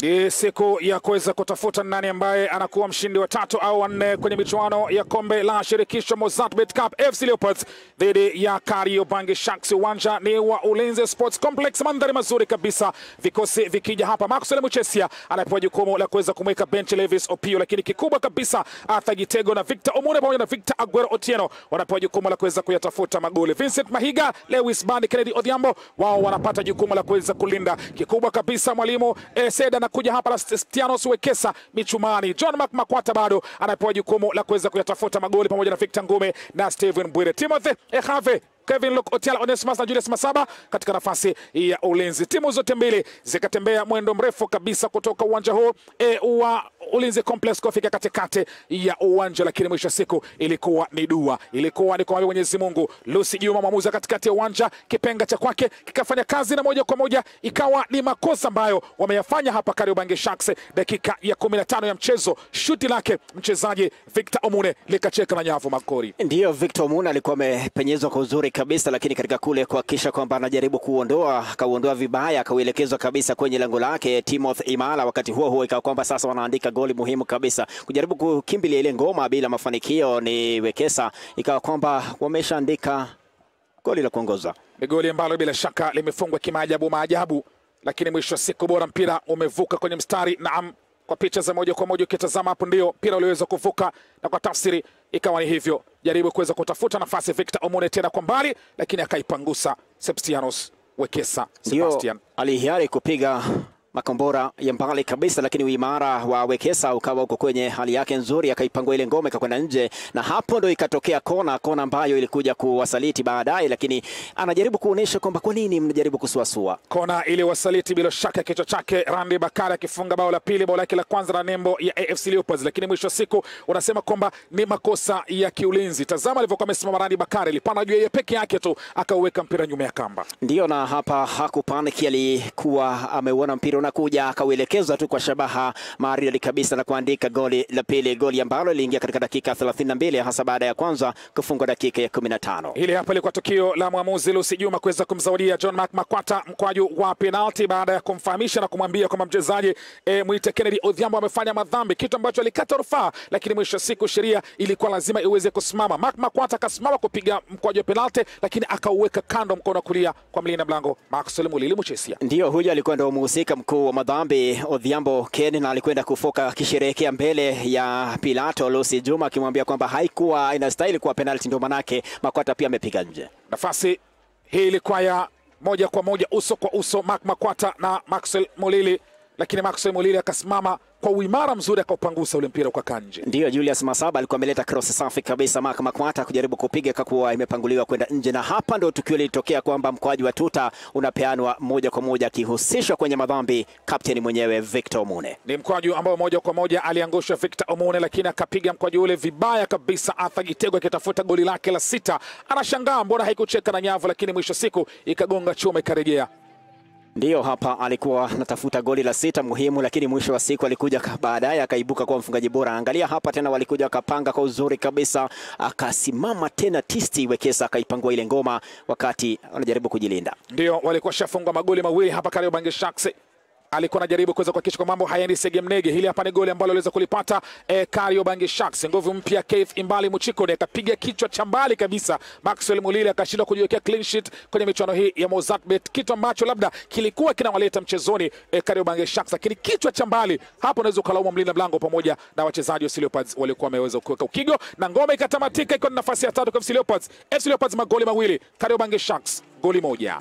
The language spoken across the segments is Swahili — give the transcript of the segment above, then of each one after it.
Ni siku ya kuweza kutafuta nani ambaye anakuwa mshindi wa tatu au wanne kwenye michuano ya kombe la shirikisho Mozartbet Cup. FC Leopards dhidi ya Kariobangi Sharks. Uwanja ni wa Ulinzi Sports Complex, mandhari mazuri kabisa, vikosi vikija hapa. Maxwell Muchesia anapewa jukumu la kuweza kumweka bench Levis Opio, lakini kikubwa kabisa Arthur Gitego na Victor Omune pamoja na Victor Aguero Otieno wanapewa jukumu la kuweza kuyatafuta magoli. Vincent Mahiga, Lewis Bandi, Kennedy Odhiambo wao wanapata jukumu la kuweza kulinda. Kikubwa kabisa mwalimu eh, Seda anakuja hapa na Stianos Wekesa michumani. John Mark Makwata bado anapewa jukumu la kuweza kuyatafuta magoli pamoja na Victor Ngume na Steven Bwire. Timothy Ehave Kevin Luke Otiala Onesimus na Julius Masaba katika nafasi ya ulinzi. Timu zote mbili zikatembea mwendo mrefu kabisa kutoka uwanja huu e, wa Ulinzi Complex kufika katikati ya uwanja, lakini mwisho wa siku ilikuwa ni dua, ilikuwa ni kumwambia Mwenyezi Mungu. Lucy Juma mwamuzi katikati ya uwanja, kipenga cha kwake kikafanya kazi na moja kwa moja ikawa ni makosa ambayo wameyafanya hapa Kariobangi Sharks. Dakika ya 15 ya mchezo, shuti lake mchezaji Victor Omune likacheka na nyavu makori. Ndiyo, Victor Omune alikuwa amepenyezwa kwa uzuri kabisa, lakini katika kule kuhakikisha kwamba anajaribu kuondoa, akauondoa vibaya, akauelekezwa kabisa kwenye lango lake Timothy Imala. Wakati huo huo ikawa kwamba sasa wanaandika goli muhimu kabisa, kujaribu kukimbilia ile ngoma bila mafanikio ni Wekesa, ikawa kwamba wameshaandika goli la kuongoza. Ni goli ambalo bila shaka limefungwa kimaajabu maajabu, lakini mwisho wa siku bora mpira umevuka kwenye mstari. Naam, kwa picha za moja kwa moja ukitazama hapo, ndio mpira uliweza kuvuka, na kwa tafsiri ikawa ni hivyo. Jaribu kuweza kutafuta nafasi Victor Omune tena kwa mbali, lakini akaipangusa Septianos Wekesa. Ndio Sebastian alihiari kupiga makombora ya mbali kabisa, lakini uimara wa Wekesa ukawa uko kwenye hali yake nzuri, akaipangua ile ngome ikakwenda nje, na hapo ndo ikatokea kona, kona ambayo ilikuja kuwasaliti baadaye, lakini anajaribu kuonyesha kwamba kwa nini mnajaribu kusuasua. kona ili wasaliti bila shaka kichwa chake Randi Bakari akifunga bao la pili, bao lake la kwanza na nembo ya AFC Leopards, lakini mwisho wa siku unasema kwamba ni makosa ya kiulinzi. Tazama alivyokuwa amesimama Randi Bakari, alipanda juu yeye peke yake tu akauweka mpira nyuma ya kamba. Ndiyo, na hapa hakupaniki, alikuwa ameuona mpira unakuja, akauelekeza tu kwa shabaha maridadi kabisa na kuandika goli la pili, goli ambalo liliingia katika dakika 32 hasa baada ya kwanza kufungwa dakika ya 15. Hili hapa ilikuwa tukio la mwamuzi Lucy Juma kuweza kumzawadia John Mark Makwata mkwaju wa penalti baada ya kumfahamisha na kumwambia kwamba mchezaji e, mwite Kennedy Odhiambo amefanya madhambi, kitu ambacho alikata rufaa, lakini mwisho wa siku sheria ilikuwa lazima iweze kusimama. Mark Makwata akasimama kupiga mkwaju wa penalti, lakini akauweka kando mkono wa kulia kwa mlinda mlango Maxwell Mulili Muchesia. Ndiyo, huyu alikuwa ndo mhusika mkuu wa madhambi Odhiambo Ken, na alikwenda kufoka akisherehekea mbele ya Pilato Lucy Juma akimwambia kwamba haikuwa inastahili kuwa penalti, ndio manake Makwata pia amepiga nje. Nafasi hii ilikuwa ya moja kwa moja uso kwa uso Mark Makwata na Maxwell Mulili, lakini Maxwell Mulili akasimama kwa uimara mzuri akaupangusa ule mpira ukakaa nje. Ndiyo, Julius Masaba alikuwa ameleta cross safi kabisa, Mark Makwata kujaribu kupiga kakuwa imepanguliwa kwenda nje, na hapa ndo tukio lilitokea kwamba mkoaji wa tuta unapeanwa moja kwa moja akihusishwa kwenye madhambi kapteni mwenyewe Victor Omune. Ni mkwaju ambao moja kwa moja aliangusha Victor Omune, lakini akapiga mkwaju ule vibaya kabisa. Arthur Gitego akitafuta goli lake la sita, anashangaa mbona haikucheka na nyavu, lakini mwisho siku ikagonga chuma ikarejea. Ndiyo, hapa alikuwa anatafuta goli la sita muhimu, lakini mwisho wa siku alikuja ka- baadaye akaibuka kuwa mfungaji bora. Angalia hapa tena, walikuja wakapanga kwa uzuri kabisa, akasimama tena tisti Wekesa akaipangua ile ngoma wakati wanajaribu kujilinda. Ndio walikuwa shafungwa magoli mawili hapa Kariobangi Sharks. Alikuwa anajaribu kuweza kuhakikisha kwa mambo hayaendi segemnege. Hili hapa ni goli ambalo aliweza kulipata eh, Kariobangi Sharks. Nguvu mpya Keith Imbali Muchikone akapiga kichwa cha mbali kabisa. Maxwell Mulili akashindwa kujiwekea clean sheet kwenye michuano hii ya Mozartbet, kitu ambacho labda kilikuwa kinawaleta mchezoni eh, Kariobangi Sharks, lakini kichwa cha mbali hapo unaweza ukalaumu mlinda mlango pamoja na wachezaji wa FC Leopards walikuwa wameweza kuweka ukigo na ngome ikatamatika ikiwa ni nafasi ya tatu kwa FC Leopards. FC Leopards magoli mawili, Kariobangi Sharks goli moja.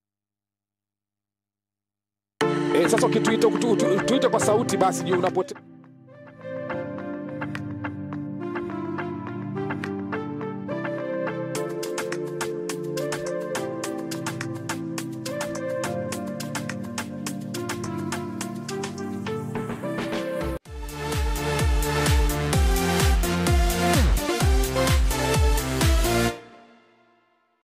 E, sasa ukituita tuite kwa sauti basi juu unapote